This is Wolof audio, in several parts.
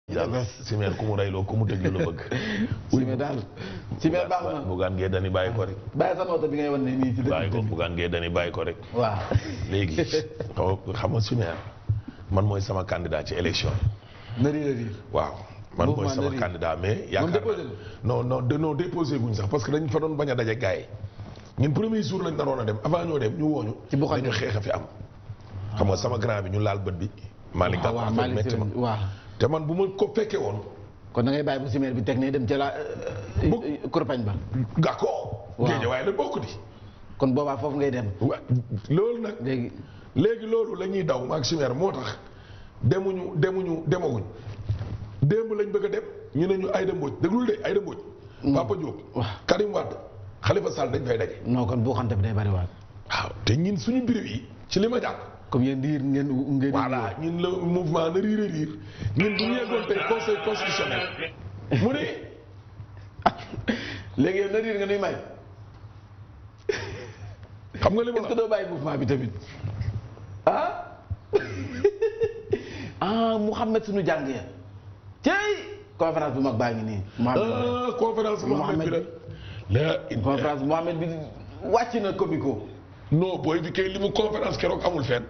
daal simeer ku mu reyloo ku mu tëj lu la bëgg Simé daal Simé baax na bugaan ngee dani bàyyi ko rek bàyyi sa noota bi ngay wan ne nii ci bàyyi ko dëkk bi bugaan ngee dani bàyyi ko rek waaw léegi xaw xam nga simeer man mooy sama candidat ci élection yi na riir a riir waaw man mooy Mouvement sama de candidat mais yaakaar déposé naa non non de non déposé guñ sax parce que dañ fa doon bañ a daje gars yi ñun premier jour lañ naroon a dem avant ñoo dem ñu wooñu Ci Buxante. dañu xeex a fi am xam nga sama grand bi ñu laal bët bi Malick waaw Gakou waaw affaire Malick metti ma Siré waaw te man bu ma ko fekkee woon kon da ngay bàyyi bu Simé bi teg ne dem ca la kurpañ ba Gakou Waaw. géej waaye la bokk di kon boobaa foofu ngay dem wa loolu nag léegi léegi loolu la ñuy daw maag Chimère moo tax demuñu demuñu demaguñ démb lañ bëgg a dem ñu ne ñu Aïda Mbodj déglul de Aïda Mbodj Papa Diop waaw. Karim Wade Khalifa Sall dañ fay daje non kon bu xante bi day bari waat waaw te ñin suñu mbir yi ci li ma jàpp comme yéen diir ngeen ngeen voilà ñun la mouvement na riir a riir ñun bu ñu yeggoon tey conseil constitutionnel mu ne léegi yow na riir nga nuy may xam nga li ma est-ce la que doo bàyyi mouvement bi tamit ah ah Mouhamed suñu jàng ya cey conférence bu mag baa ngi nii Mouhamed ah conférence Mohamed bi la la conférence Mouhamed bi wàcc na comico non booy bi kay li mu conférence keroog amul fenn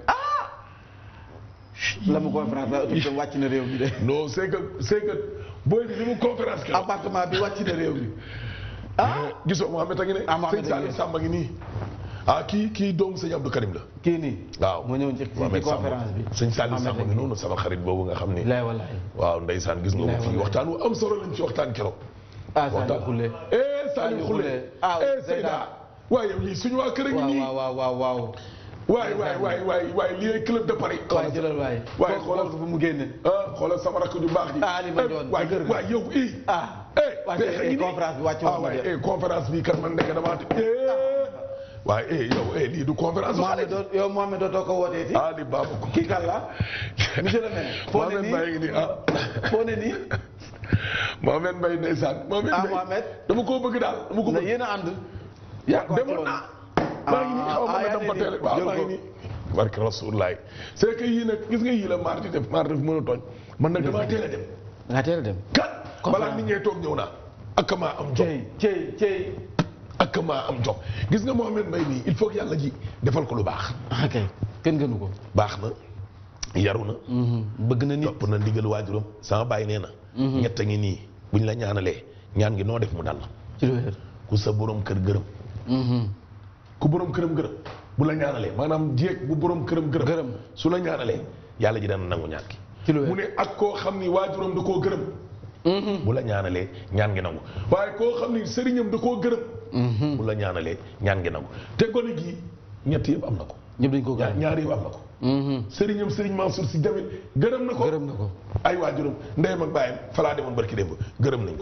la mu conférence la ëpp wàcc na réew mi de non c'est que c'est que booy bi li mu conférence keroog appartement bi wàcc na réew mi ah gisoo Mohamed a ngi ne Ah, Mohamed sëñ a ngi Salim ne. Samba ngi nii ah kii kii doomu sëñ Abdou Karim la kii nii waaw moo ñëwoon ci ci Mohamed Samba conférence bi sëñ Salim Mohamed Samba a ngi ngi noonu sama xarit boobu nga xam ni lay wallaay waaw ndeysaan gis nga Bilaay ko fii wallaay. waxtaan wu am solo lañ ci waxtaan keroog ah Saliou Khoulé eh Saliou Saliou Khoulé Khoulé. Ah, eh Seyda. Seyda waaye yow lii suñu waa kër a ngi waaw nii waaw waaw waaw waaw waay waay waay waay waay lii ay club de Paris waaye jëlal waay waaye xool xoolal ko fu mu génne ah xoolal sama rakk ju baax ji Ah, Alima Ndione, waay ci kër ga. waay yow i ah eh waa pexe tey ngi nii. conférence bi wàcc ah woon na waay de. eh conférence bi kat man nekk damaa te eh waaye eh yow eh lii du conférence bu xale Mohamed doo yow Mohamed dootoo ko wootee ci ah li baabu ko kii kan la monsieur le maire foo ne Mohamed nii Mbaye ngi nii ah foo ne nii Mohamed Mbaye ndeysaan Mohamed ah Mbaye Mohamed dama koo bëgg daal dama ko na bëgg yéen a ànd yaa ko demoon naa maa ngi nii xaw ma ah, nga yaa dem ba ngi teel nii. waaw Jël maa ngi ko. nii barke Rasulullah c'est que yii nag gis nga yii la maar di def maar def mën a tooñ man nag damaa teel a dem nga teel a dem kat Conférence. balaa nit ñee toog ñëw naa ak maa am jom cey cey cey ak maa am jom gis nga Mohamed Mbaye nii il faut que yàlla ji defal ko lu baax ok kenn gënu ko baax na yaru na bëgg na nit topp na ndigal waajuram sama bàyyi nee na ñett a ngi nii buñ la ñaanalee ñaan gi noo def mu dal la ci lu wér ku sa borom kër gërëm ku borom këram gërëm bu la ñaanalee maanaam jéeg bu borom këram gërëm Gërëm. su la ñaanalee yàlla ji dana nangu ñaan gi ci lu wér mu ne ak koo xam ni waajuram da koo gërëm bu la ñaanalee ñaan gi nangu waaye koo xam ni sëriñam da koo gërëm bu la ñaanalee ñaan gi nangu te gone gi ñett yëpp am na ko ñëpp dañ ko ñaar gërëm ñaari yëpp am na ko sëriñam sëriñ Mansour si jamit gërëm na ko gërëm na ko ay waajuram ndeyam ak bàyyam falaa demoon barki démb gërëm nañ ko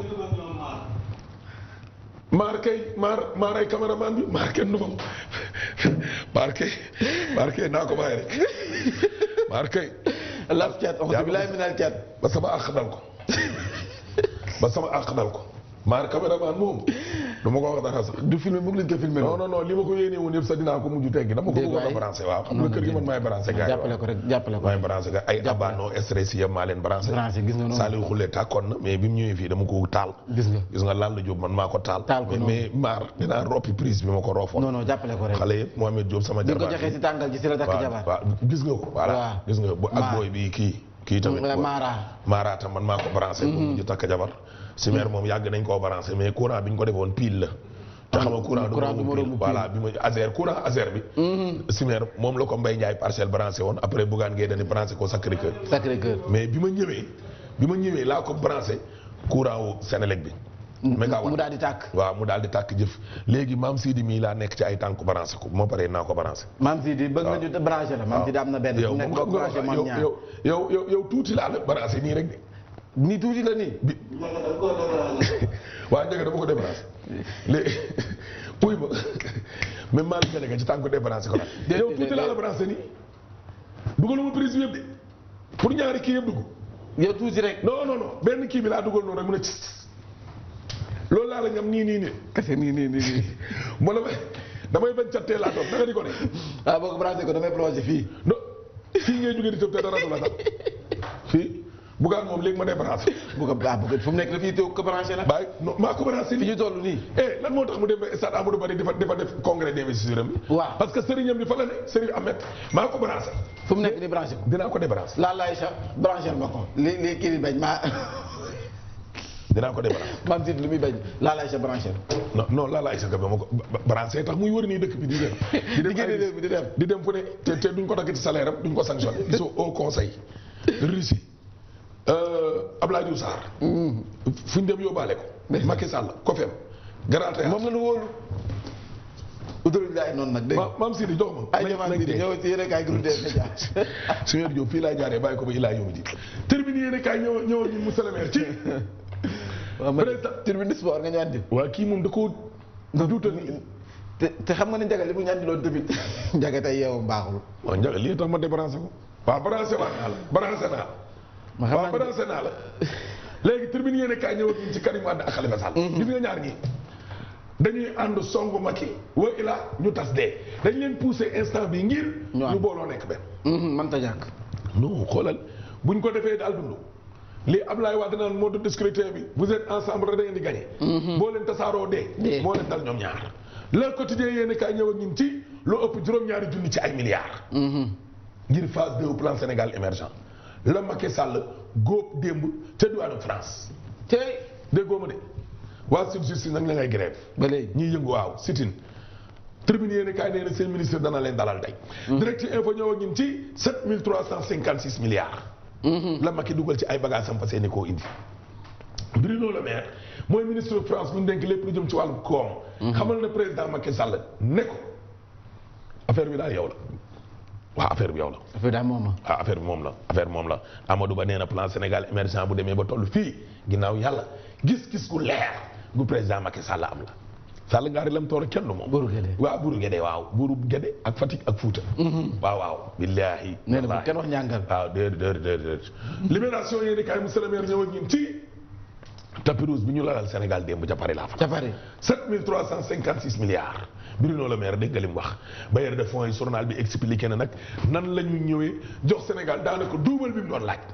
maar kay maar maar ay caméraman bi maar kenn du moom maar kay maar kay naa ko bàyyi rek maar kay laf cat wax bilaay minal cat ba sama àq dal ko ba sama àq dal ko maar caméraman moom du ma ko wax dara sax du filmé bëgg lañ ko filmé non non non li ma ko yéene woon yëpp sax dinaa ko mujj teggi dama ko Déet bëggoon a waay. branché waaw xam nga kër gi man maay branché gars yi waaw. jàppale ko rek jàppale ko maay branché gars ay abano stress yëpp maa leen branché branché gis nga noonu Saliou Khoulé tàkkoon na mais bi mu ñëwee fii dama ko taal gis nga gis nga laal la Diop man maa ko taal Taal ko mais noonu. mais maar dinaa roppi prise bi ma ko roofoon non non jàppale ko rek xale yëpp Mohamed Diop sama di nga ko jarbaat joxee si tàngal ji si la takk waaw jabar waaw gis nga ko voilà Waaw. gis nga bo- ak Maar. booy bi kii kii tamit Mara. booy- Mara tam man maa ko branché bu mujj takk jabar si meer moom yàgg nañ koo branché mais courant bi ñu ko defoon pile la te xam nga courant du courant du moromu moromu pile voilà bi ma azer courant azer bi si meer moom la ko Mbaye Ndiaye parcelle branché woon après Bougane Gueye dañu branché ko Sacré Cœur Sacré Cœur mais bi ma ñëwee bi ma ñëwee laa ko branché courant wu Sénélec bi mégawatt mu daal di tàkk waaw mu daal di tàkk jëf léegi maam Sidi mii laa nekk ci ay tànk branché ko moo paree naa ko branché maam si di bëgg nga ñu branché la maam si di am na benn yow nekk moom boo xam nga branché man yow ñaar yow yow yow yow tuuti laa la branché nii rek de nii tuuti la nii waa njëkk dama ko débranché léegi puy ma même Malick Gadiaga ci tànk ko débranché ko la yow tuuti laa la branché nii dugaluma prise bi yëpp de pour ñaari kii yëpp dugg yow tuuti rek non non non benn kii bi laa dugal noonu rek mu ne cis loolu laa la ñam nii nii nii kese nii nii nii nii mu la may damay bañ cattee laa toog naka di ko ne ah boo ko branché ko damay plongé fii non fii ngay jógee di tëb te dara du la sax fii Bougane moom léegi ma débranché. bu ko ah bu ko fu mu nekk dafay teew ko branché nag. bàyyi non maa ko branché fi nii. ñu toll nii. eh lan moo tax mu dem ba stade Amadou Barry dafa dafa def congrès d'investiture am bi. Waaw. parce que sëriñam bi fa la ne Serigne Ahmed maa ko branché. fu mu nekk nii branché ko. dinaa ko débranché. laa laay sax branché ma ko. li li kii di bañ maa dinaa ko débranché. maam si lu muy bañ laa laay sax branché non non laa laay sa ba ma ko ba- branché tax muy wër nii dëkk bi di dem. di di génne ay- réew mi di dem. di dem fu ne te te duñ ko dagg ci salaire am duñ ko sanctionné. gisoo au conseil. Russie. Euh, Abdoulaye Diouf Sarr. fu ñu dem yóbbaale ko. Macky Sall Kofem. Grand Théâtre. moom la ñu wóolu. Oudoul Ndiaye noonu nag dégg nga. ma maam Sidi jox ma. ay nañ- jamono nañ bii dee. ñëw ci yéen kaay groupe des médias. Seigneur Diop fii laa jaaree bàyyi ko ba Ilaa Yomi di terminé yéen kaay ñëw ñëwal ñu monsieur le maire ci. waaw man Président. tribune sport nga ñu andi. waa kii moom da koo duutal nii. te te xam nga ni Ndiaga li mu ñu andi loon tamit Ndiaga tey yeewam baaxul. waaw Ndiaga lii tax ma débranché ko. waaw branché waat naa la branché naa la. ma xam waaw naa ne branché naa la. léegi terminé yéen kaay ñëwal ñu ci Karim Wade ak Khalifa Sall. gis nga ñaar ñii. dañuy ànd songu Macky wa ilaa ñu tas dee dañ leen poussé instant bi ngir. Ñu ànd. ñu booloo nekk benn. man ta ñàkk. non xoolal buñ ko defee daal dund lii Ablaye Wade naan mode de scrutin bi vous êtes ensemble rek da ngeen di gagné. boo leen tasaaroo dee. Dee. moo leen dal ñoom ñaar. le quotidien yéen kaay ñëw ak ñun ci lu ëpp juróom-ñaari junni ci ay milliards. ngir phase 2 plan Sénégal émergent la Macky Sall góob démb ca diwaanu France tey déggoo ma de waa sud justice nag ña ngay grève ba léegi. ñiy yëngu waaw sitin tribune yéen kaay nee na seen ministre dana leen dalal tey. direct info ñëw ak ñun ci 7356 milliards. la Macky dugal ci ay bagages am fa seeni koo indi. Bruno Le Maire mooy ministre de France bu ñu dénk lépp lu jëm ci wàllu koom. xamal na président Macky Sall ne ko affaire bi daal yow la waaw affaire bi yow la. affaire daal moom ah affaire bi moom la affaire bi moom la Amadou Ba nee na plan Sénégal émergent bu demee ba toll fii ginnaaw yàlla gis-gis gu leer gu président Macky Sall am la. Sall ngaari lam toor kenn du moom. Buuru Gédé. waaw Buuru Gédé waaw Buuru Gédé ak Fatick ak Fouta. waaw waaw. billaahi. nee na bu wallaahi. kenn wax njàngal. waaw déedéet déedéet déedéet. libération yéen kaay monsieur le maire ñëw ak ñun ci tapis rouge bi ñu lalal Sénégal démb ca Paris laa fa. ca Paris. 7356 milliards Bruno Le Maire dégg nga li mu wax bailleur de fonds yi journal bi expliqué na nag nan la ñu ñëwee jox Sénégal daanaka duubal bi mu doon laaj.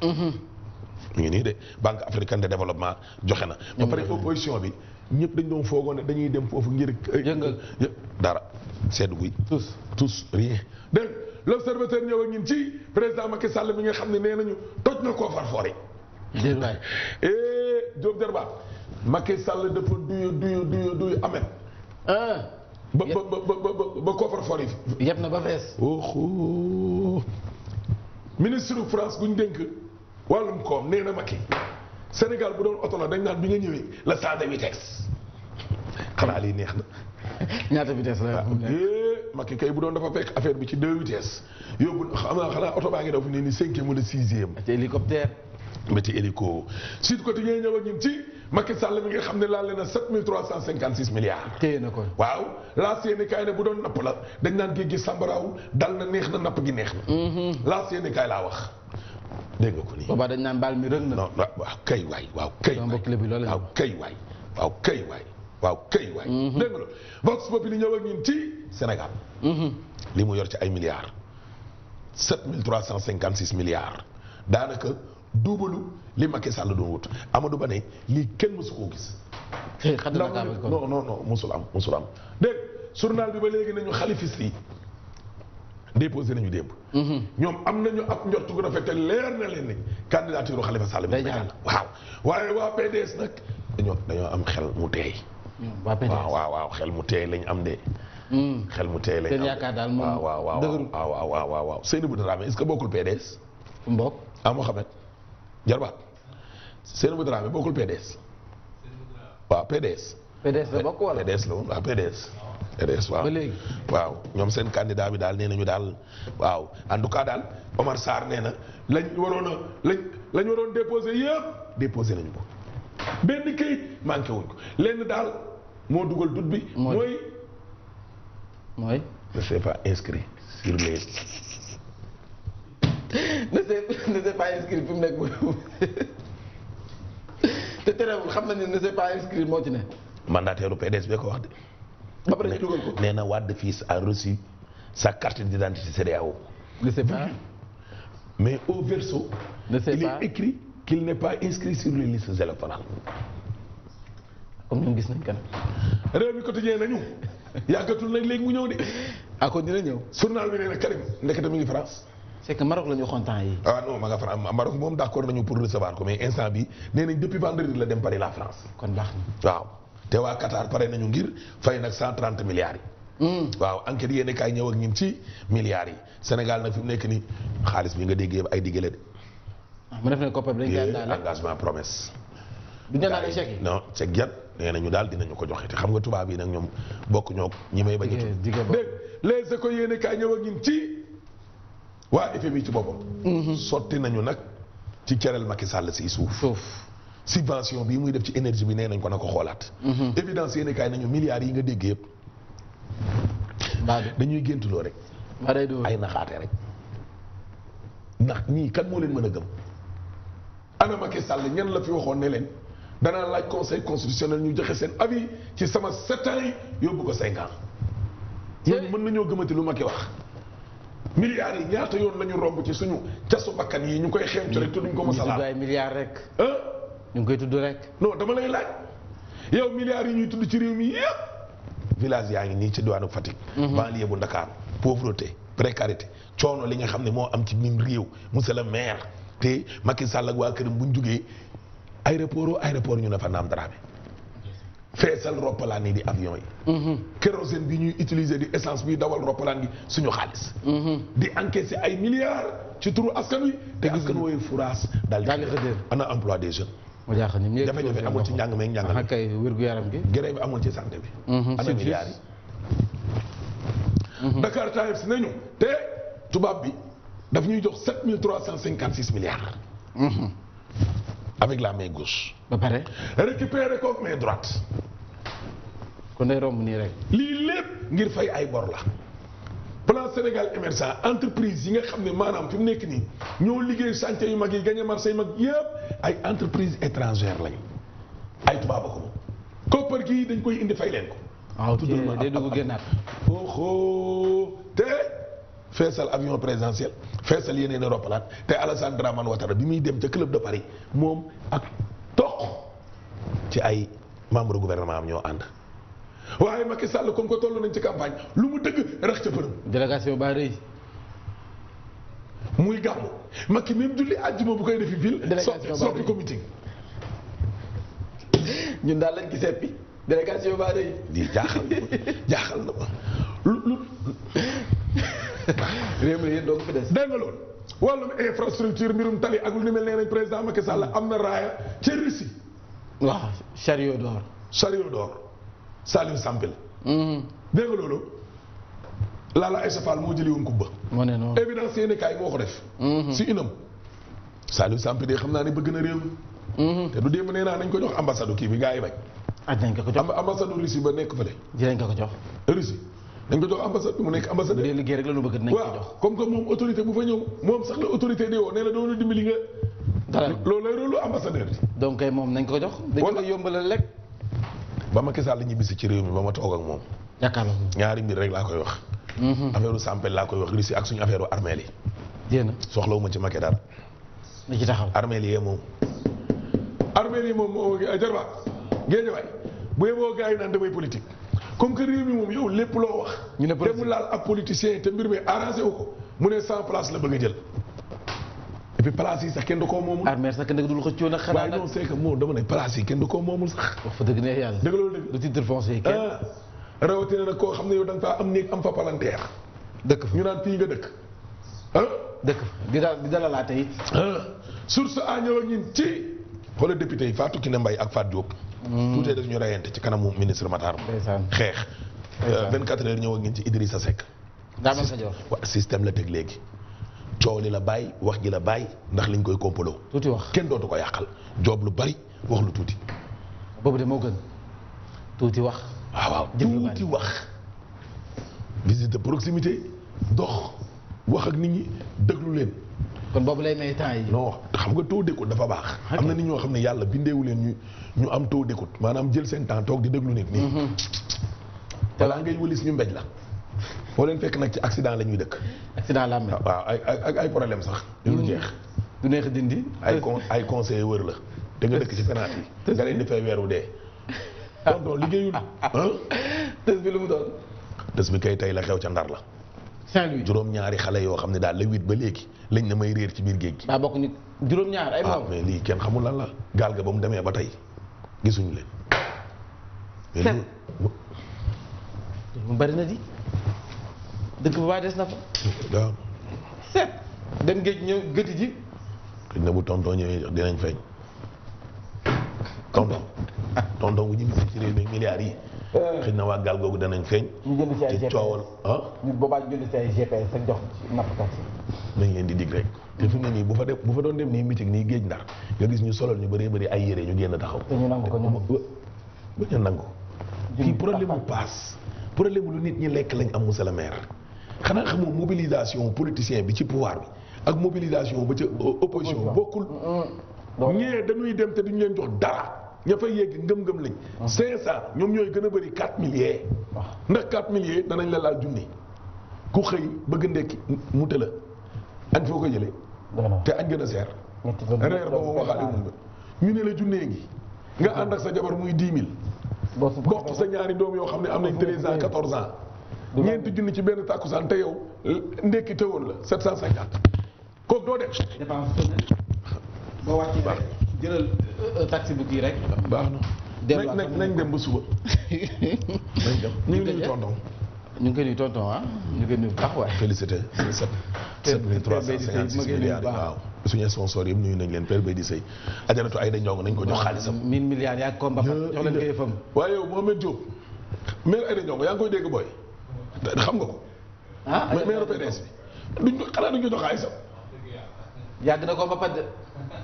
mu ngi nii de Banque africaine de développement joxe na. ba pare opposition bi ñëpp dañ doon foogoon ne dañuy dem foofu ngir. Yëngal. yë- dara seddu guy. tous. tous rien dégg nga l'observateur ñëw ak ñun ci président Macky Sall mi nga xam ne nee nañu toj na koo far foore déedéet waay. eh Diop Derba Macky Sall dafa duyu duyu duyu duyu amet ah. ba ba ba ba ba ba koofar for yi. yeb na ba fees. oho ministre de France bu ñu dénk wàllum koom nee na Macky Sénégal bu doon oto la dañ naan bi nga ñëwee la changé vitesse xanaa lii neex na. ñaata vitesse la. fu mu nekk. eh Macky kay bu doon dafa fekk affaire bi ci deux vitesses yóbbu xam naa xanaa oto baa ngi daw fi ne nii cinquième wala sixième. ci hélicoptère. ba ci hélico Sud Quotidien ñëw ak ñun ci Macky Sall mi nga xam ne laal na 7356 milliards. téye na ko. waaw laas yéene kaay ne bu doon napp la dañ naan géej gi sàmbaraawul dal na neex na napp gi neex na. laas yéene kaay laa wax dégg nga ko nii. boobaa dañ naan baal mi rëng na. non waaw waaw kay waay waaw kay sama waay mbokk lébu loolu la waaw kay waay waaw kay waay waaw kay waay. dégg nga loolu Vox Populi ñëw ak ñun ci Sénégal. li mu yor ci ay milliards. 7356 milliards daanaka duubalu li Macky Sall doon wut Amadou Ba ne lii kenn mësu koo gis. tey xam na ndaw kaabal kon. non non non musul am musul am dégg journal bi ba léegi nañu xalifis yi déposé nañu démb. ñoom am nañu ab njortu gu rafet te leer na leen ni candidature Khalifa Sall bi Day day jàll. waaw waaye waa PDS nag dañoo dañoo am xel mu teey waa PDS. waaw waaw waaw xel mu teey lañ am de Hmm. xel mu teey lañ Seen am de. yaakaar daal moom waaw waaw waaw dëgërul. waaw waaw waaw waaw waaw Seynabou Dramé est-ce que bokkul PDS fu mu bokk. ah Mohamed Jarbaat Seynabou Dramé bokkul PDS waaw PDS PDS la bokk wala. PDS la woon waaw PDS. PDS waaw Ba léegi. waaw ñoom seen candidat bi daal nee nañu daal waaw en tout cas daal Omar Sarr nee na lañ waroon a lañ lañ waroon déposé yëpp déposé nañu ko benn kayit manqué wuñ ko lenn daal moo dugal dut bi. Mooy. mooy mooy. ne s'est pas inscrit sur les. ne s'est ne s'est pas inscrit fi mu nekk mooy. te terewul xam nañu ne s'est pas inscrit moo ci ne. mandataire PDS bee ko wax de. ba pare ñu dugal ko. nee na Wade fils a reçu sa carte d'identité CEDEAO ne s'est pas. mais au verso. ne s'est il pas. est écrit qu'il n'est pas inscrit sur les listes électorales comme ñoom gis nañ kan. réew mi quotidien nañu yàggatul nag léegi mu ñëw de ah kon dina ñëw. journal bi nee na Karim ndekete mi ngi France c'est que Maroc la ñu waxoon temps yi ah non ma nga France Maroc moom d'accord nañu pour recevoir ko mais instant bi nee nañ depuis vendredi la dem Paris la France kon baax na. waaw te waa Qatar pare nañu ngir fay nag 130 milliards yi waaw enquête yéen kaay ñëw ak ñun ci milliards yi Sénégal nag fi mu nekk ni xaalis bi nga déggee ay diggale de ah mu def ne koppar bi dañ koy àndaale. engagement promesse du ñu àndaale chèque yi. non chèque yan nee nañu daal dinañu ko joxe te xam nga tubaab yi nag ñoom bokk ñoo ñi may bañ a tudd dige ba dégg les écoles yéen kaay ñëw ak ñun ci waa FMI ci boppam sotti nañu nag ci cerel Macky Sall si suuf suuf. subvention bii muy def ci énergie bi nee nañ ko na ko xoolaat évidence yéen kaay nañu milliards yi nga dégg yëpp mbaa du dañuy géntuloo rek mbaa day dóor. ay naxaate rek ndax ñii kan moo leen mën a gëm ana Macky Sall ñan la fi waxoon ne leen danaa laaj conseil constitutionnel ñu joxe seen avis ci sama sept ans yi yóbbu ko cinq ans ñooñu mën nañoo gëmati lu Macky wax milliards yi ñaata yoon la ñu romb ci suñu casu bakkan yi ñu koy xeeñcu rek te duñ ko ñu mos a tudd laal ay milliards rek. ah ñu ngi koy tudd rek. non dama lay laaj yow milliards yi ñuy tudd ci réew mi yëpp village yaa ngi nii ci diwaanu Fatick banlieue bu Dakar pauvreté précarité coono li nga xam ne moo am ci mim réew monsieur le maire te Macky Sall ak waa këram bu ñu jugee aéroport au aéroport ñu ne fa naam daraame feesal roppalaan yi di avion yi kérosène bi ñuy utiliser di essence bi dawal roppalaan gi suñu xaalis di encaisser ay milliards ci turu askan wi te askan wooyu furaas daal daal di di xëddéer. ana emploi des jeunes mu jaaxal ni mu jafe-jafe amul ci njàng meeg njàngale ah kay wér gu yaram gi. grève bi amul ci santé bi. Mhm, ana surtout. milliards yi. Dakar Times nañu te tubaab bi daf ñuy jox sept mille trois cent cinquante six milliards. avec la main gauche. ba pare récupérer ko main droite. kon day romb nii rek. lii lépp ngir fay ay bor la. plan Sénégal émergent entreprise yi nga xam ne maanaam fi mu nekk nii ñoo liggéey chantier yu mag yi gagné marché yu mag yëpp ay entreprise étrangère lañu ay tubaab a ko moom. koppar gii dañ koy indi fay leen ko. waaw tudd na ma day ab- dugg ab- génnaat. oho te feesal avion présidentiel feesal yeneen i roppalaat te Alassane Dramane Ouattara bi muy dem ca club de Paris moom ak toq ci ay membre gouvernement am ñoo ànd waaye Macky Sall comme que toll nañ ci campagne lu mu dëgg rax ca përëm délégation ba rëy. muy gàmmu Macky même julli àjjuma bu koy defi ville Délégation soppi baa soppi rëy. ko meeting ñun daal lañ ci seppi. délégation ba rëy. lii jaaxal na ma jaaxal na ma lu lu réew mi yéen doo ko fi des. dégg nga loolu wàllum infrastructure mbirum tali ak lu ni mel nee nañ président Macky Sall am na raaya ca Russie waaw chariot d'or. Chariot d'or Saliou Sampel Mhm. dégg nga loolu Lala Aïssa Fall moo jëli woon kubba moo ne noonu. évidence yéen kaay moo ko def si inam Saliou Sampel de xam naa ne bëgg na réew mi Mhm. te du démb nee naa nañ ko jox ambassade kii bi gars yi bañ aj nañ ko ko jox. Amba- ambassade Russie ba nekk fële dinañ ko ko jox. Russie dañ ko jox ambassade bi mu nekk bu ambassadeur dee liggéey rek la ñu bëgg dinañ ko waaw jox. comme que moom autorité bu fa ñëw moom sax la autorité di woo nee na doon na dimbali nga dara loolu lay rôle ambassadeur bi donc kay moom nañ ko ko jox. dañ Wala- ko yombalal rek. ba Macky Sall ñibbisi ci réew mi ba ma toog ak moom jàkkaarloo. ñaari mbir rek laa koy wax Mhm. affaire u Sampel laa koy wax Russie ak suñu affaire u armeel yi jéem soxlawuma ci Macky dara na ci taxaw. armeel yi moom armeel yi moom moo jarbaat géej waay bu yeboo gars yi naan damay politique comme que réew mi moom yow lépp loo wax ñu ne te politique. mu laal ab politicien te mbir mi arrangé wu ko mu ne cent place la bëgg a jël et puis place yi sax kenn du koo moomul armée sax kenn dul xëccoo nag xanaa waaye nag. non c'est que moo dama ne place yi kenn du koo moomul sax wax fa dëgg neex yàlla. dëgg loolu dëgg du titre foncier kenn. ah rawatina nag koo xam ne yow da nga faa am néeg am fa palanteer dëkk fa ñu naan fii nga dëkk ah dëkk fa di daal di dalalaate it. ah source a ñëw ak ñun ci xoolal député yi Fatou Kiné Mbaye ak Fatou Diop. tuutee daf ñu reyante ci kanamu ministre Matar Ba. ndeysaan. xeex. Ndeysaan. 24 heures ñëw ak ñun ci Idrissa Seck. daa mel sa joor. waa système la teg léegi coow li la bàyyi wax ji la bàyyi ndax liñ koy kompaloo tuuti wax. kenn dootu ko yàqal joob lu bari wax lu tuuti. boobu de moo gën. tuuti wax. waaw waaw Jëf lu tuuti bari. wax. visite de proximité dox wax ak nit ñi déglu leen. kon boobu lay may temps yi. non xam nga taux d'écoute dafa baax. Ok. am na nit ñoo xam ne yàlla bindeewu leen ñu ñu am taux d'écoute maanaam jël seen temps toog di déglu nit nii. balaa ngay wëlis ñu mbéj la. moo leen fekk nag ci accident la ñuy dëkk. accident la amee. waaw ay ay ay ay problème sax. yu lu jeex du neex a dindi. ay con ay conseillers wër la te nga dëkk ci penalty yi nga leen di fay weeru dee tonton liggéeyul ah tës bi lu mu doon. des bi kay tey la xew ca ndar la Saint-Louis. juróom-ñaari xale yoo xam ne daal le huit ba léegi lañ na may réer ci biir géej gi daa bokk ni juróom-ñaar ay ah moom. mais lii kenn xamul lan la gaal ga ba mu demee ba tey gisuñu leen mais Sept. lu- mu bari na di. dëkk bu baax des na fa. waaw set. dem géej ñëw gëti ji. xëy na bu tonton ñëwee dinañ feeñ tonton tonton bu ñu bisi ci réew mi milliards yi xëy na waa gaal googu danañ feeñ ñu jënd ci ay te GPS coowal ah ñu boobaa ñu jënd ci ay GPS ak jox ci nappkat yi. nañ leen di dig rek te fi mu ne nii bu fa dem bu fa doon dem nii meeting nii géej ndar nga gis ñu solal ñu bëree bëri ay yére ñu génn taxaw te ñu nangu ko ñoom. ba ñu nangu kii problème mu paas problème lu nit ñi lekk lañ am monsieur le maire xanaa xamoo mobilisation politicien bi ci pouvoir bi ak mobilisation ba ca opposition bokkul ñee dañuy dem te duñu leen jox dara ña fay yegg ngëm-ngëm lañ 500 ñoom ñooy gën a bëri 4 milliers ndax 4 milliers danañ la laal junni ku xëy bëgg ndekki mu tëla añ foo ko jëlee te añ gën a seer reer ba moom waxaale mun ba ñu ne la junnee ngi nga ànd ak sa jabar muy 10 000 bokk sa ñaari doom yoo xam ne am nañ 13 ans 14 ans ñeenti junni ci benn tàkkusaan te yow ndekki tëwoon la 750 kooku doo dem dépense boo wàccee rek jëlal taxi bu kii rek. baax na delluwaat nañ nañ dem ba suba nañ dem ñu ngi nuyu tonton ñu ngi koy nuyu tonton ah ñu ngi koy nuyu bu baax waay. félicité sept sept mille trois cent cinquante six milliards waaw suñu sponsor yëpp nuyu nañ leen Père Bay di sëy ajaratu ay da ñong nañ ko jox xaalisam mille milliards yaa ko mbapat jox leen koy fam waaye yow Mohamed Diop maire ay da ñong yaa ngi koy dégg booy xam nga ko ah maire PDS bi duñ ko xanaa duñ ko jox xaalisam yàgg na ko mbapat de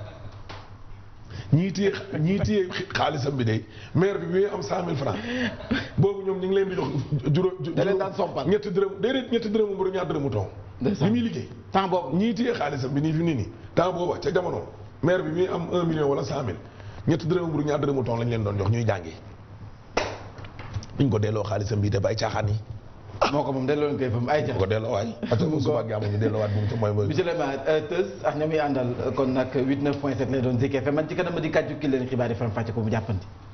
ñii téye ñii téye xaalisam bi de maire bi bi am cent mille francs boobu ñoom ñu ngi leen di jox juróom da leen daan sompal ñetti dërëm déedéet ñetti dërëmu mburu ñaar dërëmu ton li muy liggéey temps boobu ñii téye xaalisam bi nii fi nii nii temps booba ca jamono maire bi bi am un million wala cent mille ñetti dërëmu mburu ñaar dërëmu ton lañ leen doon jox ñuy jàngi buñ ko delloo xaalisam bi te bay caaxaan yi moo ko moom delloo leen koy fam ay bu ko delloo waay ata bu suba ak ñu delloowaat bu mu ca mooy mooy monsieur le maire Teus ak ña muy àndal kon nag 89 point 7 lay doon Zik FM man ci kanam di kàjju ki leen xibaar yi faram fàcce ko mu jàppandi